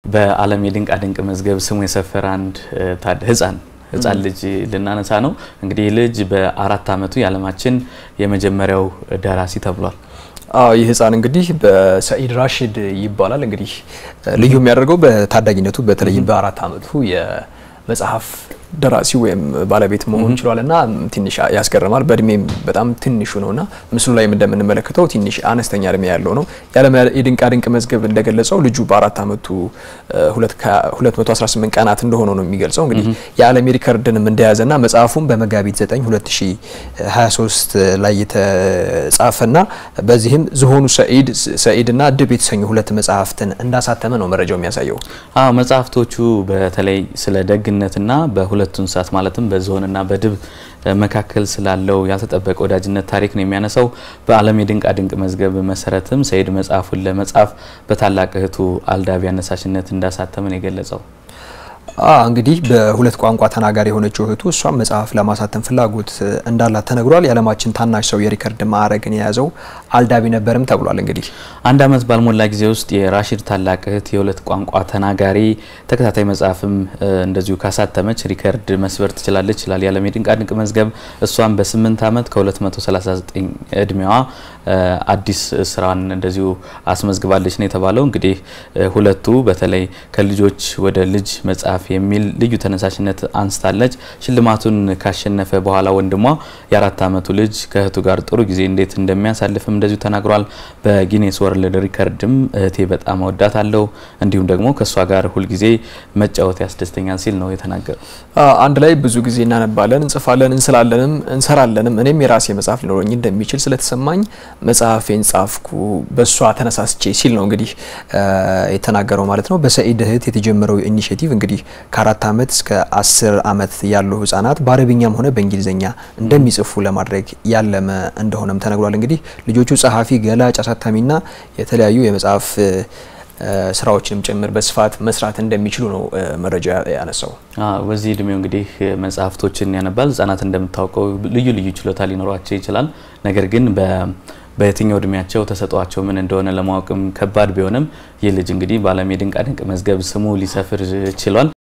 በዓለም የድንቃ ድንቅ መዝገብ ስሙ የሰፈረ አንድ ህፃን ህፃን ልጅ ልናነሳ ነው። እንግዲህ ይህ ልጅ በአራት ዓመቱ የዓለማችን የመጀመሪያው ደራሲ ተብሏል። አዎ ይህ ህፃን እንግዲህ በሰኢድ ራሽድ ይባላል። እንግዲህ ልዩ የሚያደርገው በታዳጊነቱ በተለይም በአራት ዓመቱ የመጽሐፍ ደራሲ ወይም ባለቤት መሆን ችሏል እና ትንሽ ያስገርማል። በእድሜም በጣም ትንሹ ነው እና ምስሉ ላይ እንደምንመለከተው ትንሽ አነስተኛ እድሜ ያለው ነው። የዓለም የድንቃ ድንቅ መዝገብ እንደገለጸው ልጁ በአራት ዓመቱ 218 ቀናት እንደሆነ ነው የሚገልጸው። እንግዲህ የዓለም ሪከርድንም እንደያዘና መጽሐፉም በመጋቢት 9 2023 ላይ የተጻፈና በዚህም ዝሆኑ ሰኢድ ሰኢድና ድብ የተሰኙ ሁለት መጽሐፍትን እንዳሳተመ ነው መረጃው የሚያሳየው። አዎ መጽሐፍቶቹ በተለይ ስለ ደግነትና በሁለቱ እንስሳት ማለትም በዝሆንና በድብ መካከል ስላለው ያልተጠበቀ ወዳጅነት ታሪክ ነው የሚያነሳው። በዓለም የድንቃ ድንቅ መዝገብ መሰረትም ሰኢድ መጽሐፉን ለመጻፍ በታላቅ እህቱ አልዳቢ አነሳሽነት እንዳሳተመን የገለጸው እንግዲህ በሁለት ቋንቋ ተናጋሪ የሆነችው እህቱ እሷም መጽሐፍ ለማሳተም ፍላጎት እንዳላት ተነግሯል። የዓለማችን ታናሽ ሰው የሪከርድ ማዕረግን የያዘው አልዳቢ ነበርም ተብሏል። እንግዲህ አንድ ዓመት ባልሞላ ጊዜ ውስጥ የራሺድ ታላቅ እህት የሁለት ቋንቋ ተናጋሪ ተከታታይ መጽሐፍም እንደዚሁ ካሳተመች ሪከርድ መስበር ትችላለች ይላል የዓለም የድንቃ ድንቅ መዝገብ። እሷም በ8 ዓመት ከ239 እድሜዋ አዲስ ስራን እንደዚሁ አስመዝግባለች ነው የተባለው። እንግዲህ ሁለቱ በተለይ ከልጆች ወደ ልጅ መጽሐፍ የሚል ልዩ ተነሳሽነት አንስታለች። ሽልማቱን ካሸነፈ በኋላ ወንድሟ የአራት ዓመቱ ልጅ ከእህቱ ጋር ጥሩ ጊዜ እንዴት እንደሚያሳልፍም እንደዚሁ ተናግሯል። በጊኔስ ወርልድ ሪከርድም እህቴ በጣም እወዳታለሁ እንዲሁም ደግሞ ከእሷ ጋር ሁልጊዜ መጫወት ያስደስተኛል ሲል ነው የተናገረው። አንድ ላይ ብዙ ጊዜ እናነባለን፣ እንጽፋለን፣ እንስላለንም እንሰራለንም እኔም የራሴ መጽሐፍ ሊኖረኝ እንደሚችል ስለተሰማኝ መጽሐፌን ጻፍኩ በእሷ ተነሳስቼ ሲል ነው እንግዲህ የተናገረው ማለት ነው። በሰኢድ እህት የተጀመረው ኢኒሽቲቭ እንግዲህ ከአራት ዓመት እስከ አስር ዓመት ያሉ ህጻናት በአረብኛም ሆነ በእንግሊዝኛ እንደሚጽፉ ለማድረግ ያለመ እንደሆነም ተነግሯል። እንግዲህ ልጆቹ ጸሐፊ፣ ገላጭ፣ አሳታሚና የተለያዩ የመጽሐፍ ስራዎችንም ጭምር በስፋት መስራት እንደሚችሉ ነው መረጃ ያነሳው። በዚህ እድሜው እንግዲህ መጽሐፍቶችን ያነባል። ህጻናት እንደምታውቀው ልዩ ልዩ ችሎታ ሊኖሯቸው ይችላል። ነገር ግን በየትኛው እድሜያቸው ተሰጧቸው ምን እንደሆነ ለማወቅም ከባድ ቢሆንም ይህ ልጅ እንግዲህ በዓለም የድንቃ ድንቅ መዝገብ ስሙ ሊሰፍር ችሏል።